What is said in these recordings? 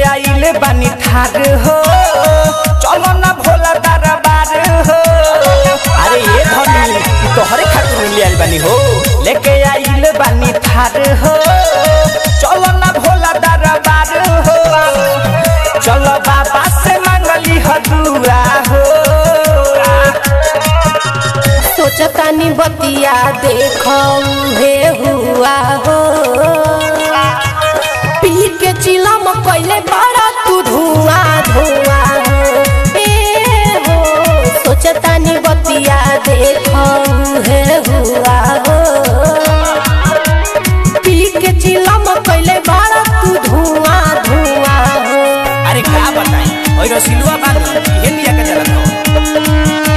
आइल बानी थार हो चलो ना भोला दरबार हो अरे ये धनी ई तोहरे खातिर ले आइल बानी हो लेके आइल बानी थार हो चलो ना भोला दरबार हो चलो बाबा से मांगली ह दुआ हो सोचतानी बतिया देखो हे हुआ हो पी के चिलम कैले बड़ा तू धुआं धुआं हो ए हो सोचतानी बतिया देखो हे हुआ हो पी के चिलम कैले बड़ा तू धुआं धुआं हो अरे का बताई ओइ रसिलुआ बानू इहे लिया के चलत हो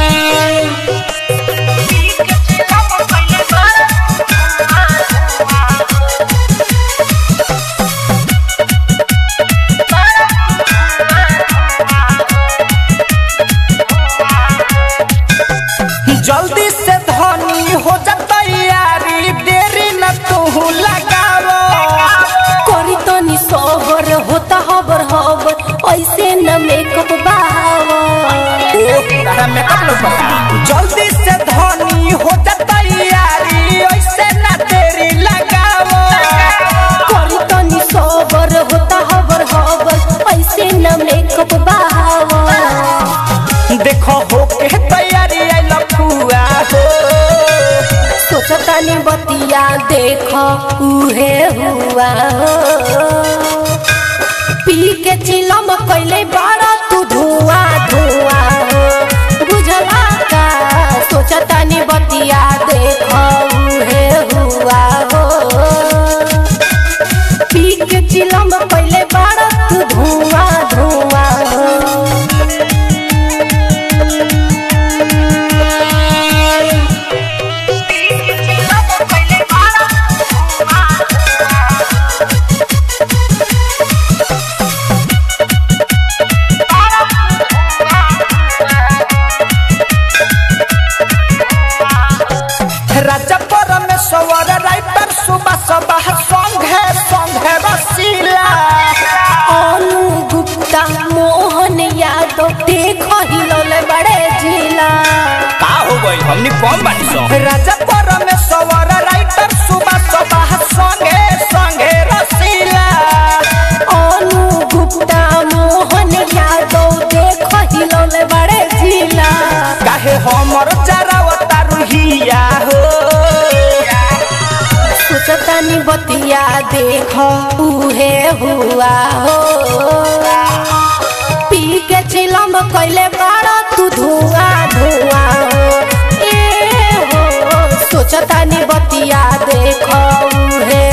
जल्दी से धनी हो जा तैयारी देरी न तू लगावो करी तनी सोबर होता हबर हबर ऐसे न मेकअप बावा तारा मेकअप लोग बता जल्दी से धनी हो जा तैयारी ऐसे न देरी लगावो करी तनी सोबर होता हबर हबर ऐसे न मेकअप बावा देखो हो के तैयारी आई लखुआ हो सोचतानी बतिया देखो उहे हुआ हो पी के चिलम कैले बड़ा तू धुआं धुआं हो बुझला का सोचतानी बतिया देखो उहे हुआ हो पी के चिलम कैले बड़ा तू धुआं धुआं हो राजा परमेश्वर राइटर सुबह सुबह संघे संघे रसीला अनु गुप्ता मोहन यादव देखो हिलौले बड़े जिला का हो गई हमनी कौन बानी सो राजा परमेश्वर राइटर सुबह सुबह संगे संगे रसीला अनु गुप्ता मोहन यादव देखो हिलौले बड़े जिला काहे हमर चरावता रुहिया हो सोचतानी बतिया देखो उहे हुआ हो पी के चिलम कैले बड़ा तू धुआं धुआं हो ए हो सोचतानी बतिया देखो उहे